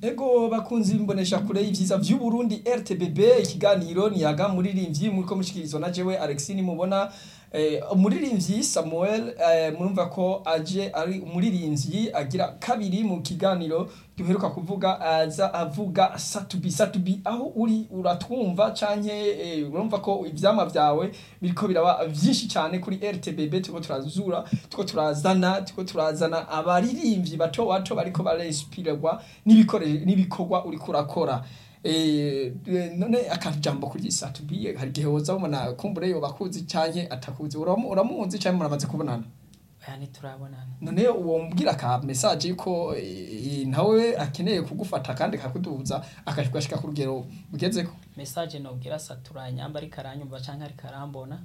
Ego bakunzi bimbonesha kure y'ivyiza vy'u Burundi RTBB ikiganiro niyaga muririmbyi muriko mushikirizwa na jewe Alexis nimubona eh, umuririmbyi Samuel eh, murumva ko aje ari umuririmbyi agira kabiri mu kiganiro duheruka kuvuga aza avuga satubi satubi aho uri uratwumva canke eh, urumva ko ivyama vyawe biriko biraba vyinshi cyane kuri RTBB turiko turazura turiko turazana turiko turazana abaririmbyi bato bato bariko barespirwa n'ibikoresho n'ibikorwa uriko urakora eh none akajambo kuri satubi hari gihe woza ubona kumbure yo bakuzi canke atakuzi uramu- uramuzi canke muramaze kubonana oya ntiturabonana none uwo mbwira ka message yuko eh, nawe akeneye kugufata kandi akakuduza akashika ku rugero ugezeko message nobwira satura nyamba ariko aranyumva canke ariko arambona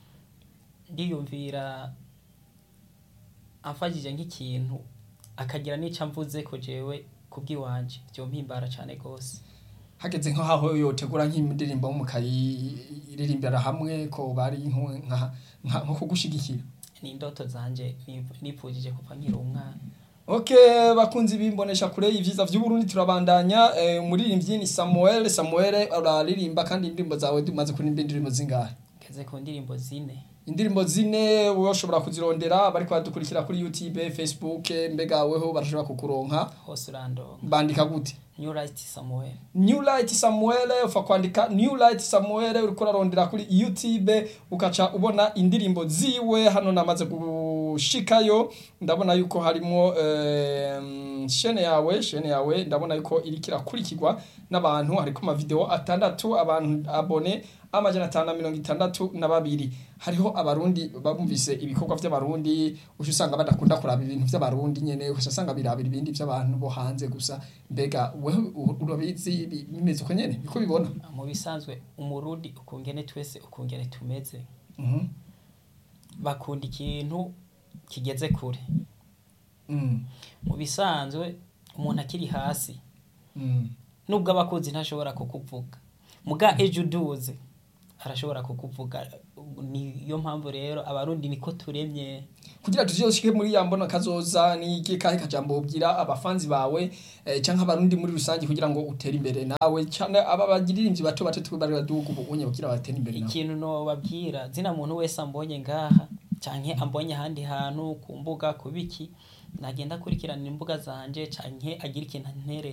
ndiyumvira amfashije nk'ikintu akagira n'ico amvuze ko jewe kubw'iwanje vyompimbara cane gose hageze nk'aho yotegura nk'indirimbo mukayiririmbira hamwe ko bari nko- nka nka- nko kugushigikira ni indoto zanje nip- nipfujije kuva nkiri umwana Okay, bakunzi bimbonesha kure y'ivyiza vy'u Burundi turabandanya eh, umuririmbyi ni Samuel Samuel uraririmba kandi indirimbo zawe dumaze kurimba indirimbo zingahe ngeze ku ndirimbo zine indirimbo zine wowe ushobora kuzirondera bariko badukurikira kuri YouTube Facebook mbega weho barashobora kukuronka hose urandonga bandika gute new right samuel New Light Samuel ufa kwandika New Light Samuel uriko urarondera kuri YouTube ukaca ubona indirimbo ziwe hano namaze gushikayo ndabona yuko harimo eh, shene yawe shene yawe ndabona yuko iriko irakurikirwa n'abantu hariko ama video atandatu abantu abone amajana atanu na mirongo itandatu na babiri hariho abarundi bumvise ibikorwa vy'abarundi uca usanga badakunda kuraba ibintu vy'abarundi nyene uca usanga birabira ibindi vy'abantu bo hanze gusa mbega wewe u- urabizi bi- bimeze uko nyene niko bibona mu bisanzwe umurundi ukungene twese ukungene tumeze Mhm. bakunda ikintu kigeze kure Mm. mu bisanzwe umuntu akiri hasi Mm. nubwo abakunzi ntashobora kukuvuga muga ejo uduze arashobora kukuvuga niyo mpamvu rero abarundi niko turemye kugira tuzoshike muri ya mbona kazoza ni iki kahe kajambo ubwira abafanzi bawe eh, canke abarundi muri rusange kugira ngo utere imbere nawe canke aba bagiririmbyi bato bato twe bari baduga ubu unye kugira batere imbere nawe ikintu nobabwira zina muntu wese ambonye ngaha canke ambonye ahandi hantu ku mbuga ku biki nagenda akurikirana imbuga zanje canke agira ikintu antere